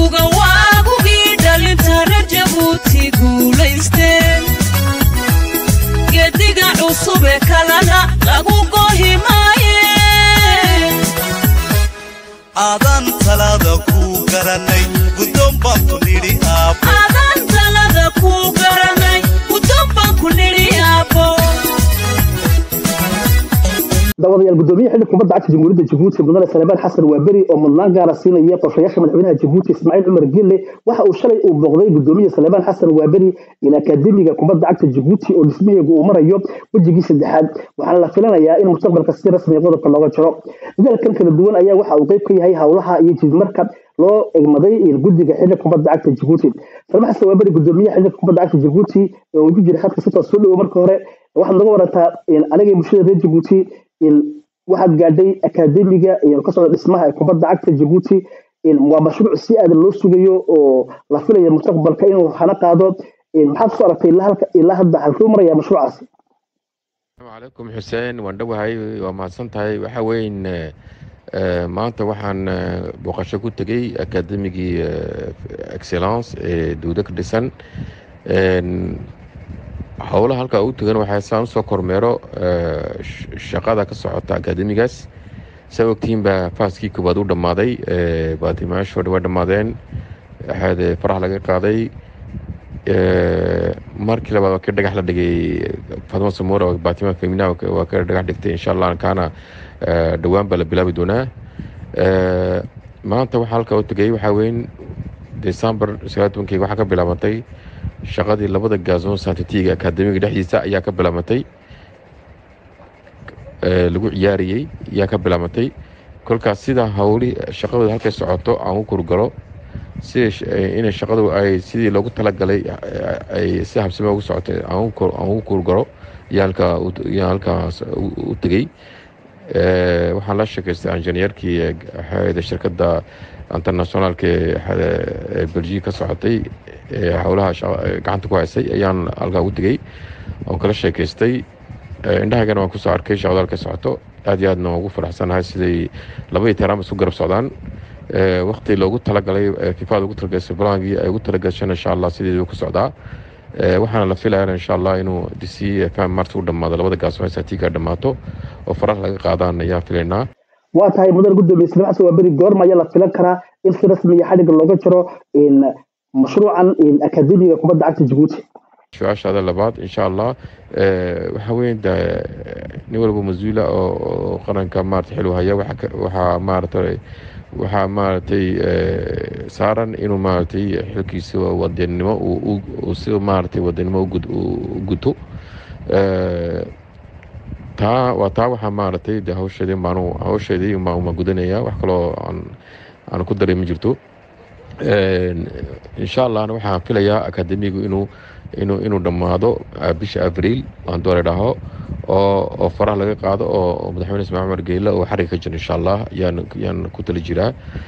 guga waagugii dhalinta reer jabuuti guulaysteen gediga cusube kalana lagu gohi maaye aadaan talaada kuu garanay guddoon baan ku nidhi aabbo adaan talada kuu garanay guddoon baan ku nidhi aabbo daawadayaal gudoomiye xilli kubadda cagta jamhuuriyadda jabuuti mudane salebaan xasan waaberi oo mudnaan gaara siinaya qorshayaasha madaxweynaha jabuuti ismaaciil cumar gille waxa uu shalay uu booqday gudoomiye salebaan xasan waaberi in akaademiga kubadda cagta jabuuti oo dhismaheegu uu marayo wejigii saddexaad waxaana la filanayaa in mustaqbalka si rasmiya qodobka looga jaro dadaalkan kala duwan ayaa waxa uu qayb ka yahay howlaha iyo jidmarka loo egmaday guddiga xilli kubadda cagta jabuuti salebaan xasan waaberi gudoomiye xilli kubadda cagta jabuuti oo ugu jira khadka sitoos soo dhowo marka hore waxaad naga warantaa aniga bulshada reer jabuuti waxaad gaadhay akaademiga ka socda dhismaha ee kubadda cagta jabuuti waa mashruuc si aadan loo sugayo oo la filayo mustaqbalka inuu hana qaado maxaad kusoo aragtay ilaa hadda halkuu maraya mashruucaasi asalaamu calaykum xuseen waan dhowahay waa mahadsan tahay waxa weyn maanta waxaan booqasho ku tegey akaademigii excellence ee duudo ka dhisan howlaha halkaa u tegan waxaa saan usoo kormeero shaqada ka socota akaademigaas saa ogtihiin baa faaskii koowaad u dhammaaday baatimayaashoodha waa dhammaadeen waxaad farax laga qaaday markii labaad waa ka dhagax la dhigay fatma samora oo baatima femina waa ka dhagax dhigtay insha allah kaana dhowaan baa la bilaabi doonaa maanta waxaa halkaa u tegay waxaa weyn december sagaal tobankii waxaa ka bilaabantay shaqadii labada gaasoon santitiga akaademiga dhexdiisa ayaa ka bilaabantay lagu ciyaariyey ayaa ka bilaabantay kolkaas sida hawli shaqadooda halkay socoto aan u kurgalo sida inay shaqadu ay sidii loogu talagalay ay si habsame ugu socotay aan ugu kurgalo ayaa halkaas u tegey waxaan la sheekaystay injineerkii shirkadda internationaalka ee belgique ka socotay ee howlaha gacanta ku haysay ayaan halkaa ugu tegey oon kala sheekaystay indhahagana waan kusoo arkay shaqada halka socoto aad iyo aadna waan ugu faraxsanahay siday labadii teraam isku garab socdaan wakti loogu talagalay fifaada ugu talagalay siblaangii ay ugu talagashan insha allah sideedu ku socdaa waxaana la filayana insha allah inuu dc fm marta u dhammaado labada gaasoo satiga dhammaato oo faraha laga qaadaan ayaan filaynaa waa tahay mudan gudoomiye islam xasan waa beri goorma ayaa la filan karaa in si rasmiya xadhigga looga jaro mashruucan akaademiga kubadda cagta jabuuti su-aashaada labaad insha allah waxaa weyn nin walba mas-uula oo qaranka maarata xil haya waxaa maaratay waxaa maaragtay saaran inuu maaragtay xilkiisa wadanimo si maaragtay wadanimo u guto taa waa taa waxaa maaragtay de hawsheedii baanu hawsheedii ma gudanaya wax kaloo aan aan ku daray ma jirto insha allahna waxaan filayaa akademigu inuu inuu inuu dhammaado bisha abriil aan doole dhaho oo oo faraha laga qaado oo madaxweyne ismail cumar geyle oo xariga ka jiro insha allah yaan yaan ku tali jiraa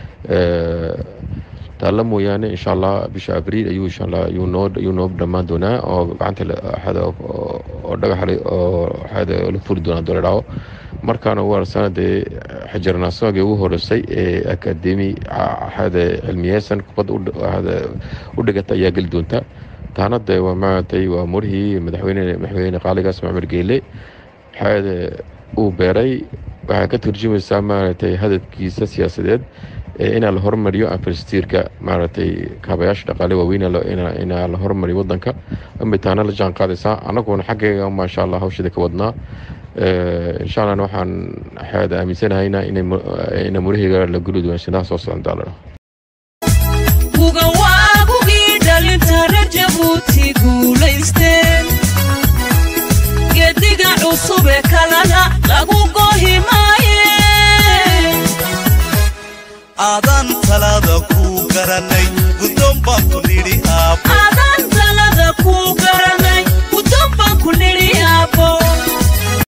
taalla mooyaane insha allah bisha abriil ayuu insha allah ayuu noo ayuu noo dhammaan doonaa oo gacanta axada oo dhagax oo axada la furi doonaa doole dhaho markaana waa sanadee xajarnaasogii ugu horeysay ee akademi axada cilmiyeysan kubadda u dhigata ayaa geli doonta taana de waa maaragtay waa murihii madaxweyne madaxweyne qaaliga ismail cumar geyle axada uu beeray waxay ka turjumaysaa maaragtay hadafkiisa siyaasadeed inaa la hormariyo anfalistiirka maaragtay kaabayaasha dhaqaale waaweyn inaa la hormariyo wadanka amay taana la jaan qaadaysaa annaguna xaggeega maasha allah hawshada ka wadnaa insha allahna waxaan axaada aaminsanahaynaa ina muraheyga la guli doona shinaha soo socon doonaa guga waagugii dhalinta reer jabuuti guulaysteen gediga cusube kalana lagu gohi maaye aadaan talaada kuu garanay guddoon baan ku nidhi aabbo adaan talada kuu garanay guddoon baan ku nidhi aabbo